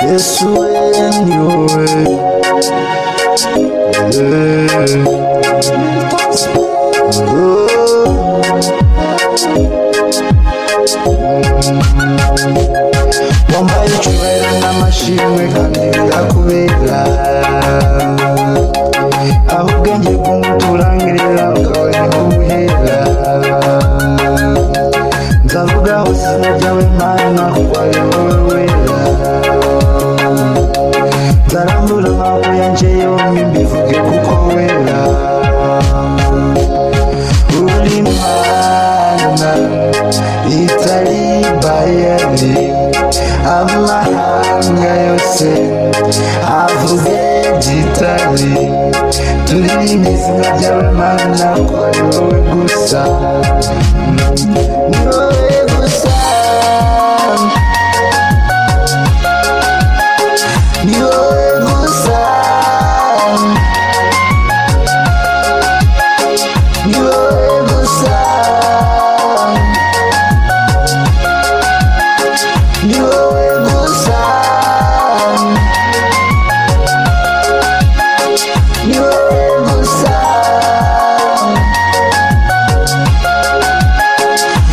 this way anyway. Yeah. Oh. Mm. Wambaye icyubahiro n'amashimwe kandi bizakubera aho ubwenge bw'umuturangirira bwawe ntibubuhera nzavuga hose izina ryawe mana kuko ari wowe wera nzarambura amaboko yanjye yombi mbivuge kuko wera uri mana itari bayani amahanga yose avuge gitari turirimba izina ryawe mana ko ari wowe gusa ni wowe gusa ni wowe gusa ni wowe gusa ni wowe gusa ni wowe gusa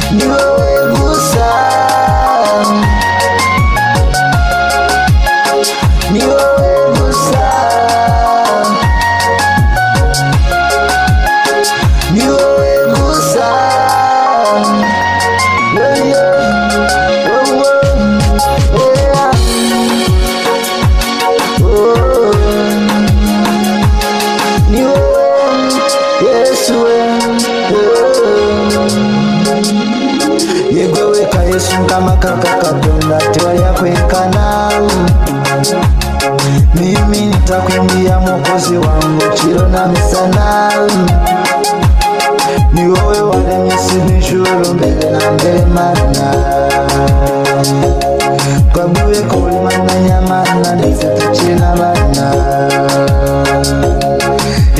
ni wowe gusa ni wowe gusa ni wowe gusa Yeah, yeah. Oh, oh. Oh, yeah. Oh. Ni wewe Yesu wewe. Yego weka Yesu kama kaka kadona tewa ya kwekana mimi nitakuimbia mwokozi wangu chiro na misana ni wewe waremye sinijuru mbele na mbele mana twaguye kulimana nyamana ndetse tukina bana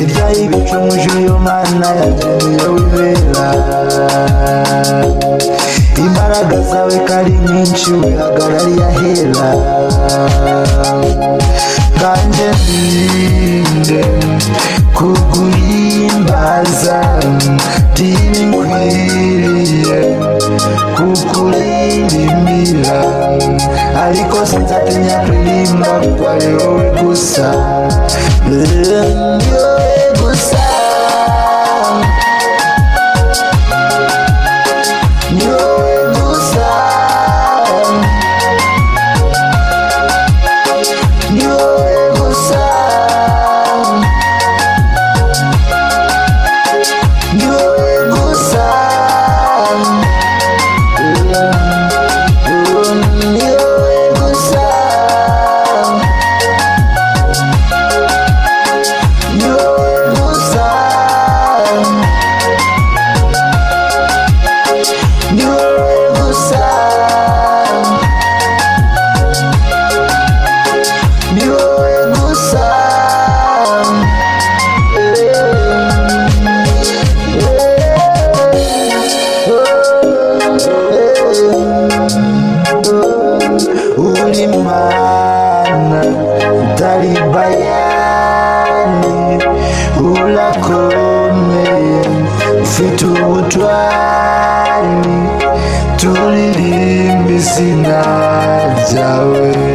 ibyayiguca umujuyo mana yageneye wibera imbaraga zawe kari nyinshi wihagarariye ahera kanje ndinde kuguhimbaza ndinkwiriye kukuririmbira ariko sinzatinya kuririmba kuko ari wowe gusa ni wowe gusa ni wowe gusa ni wowe gusa ni wowe gusa ni wowe gusa ni wowe gusa ni wowe gusa ni wowe gusa uri mana utari bayani urakomeye ufite ubutwari turirimba izina ryawe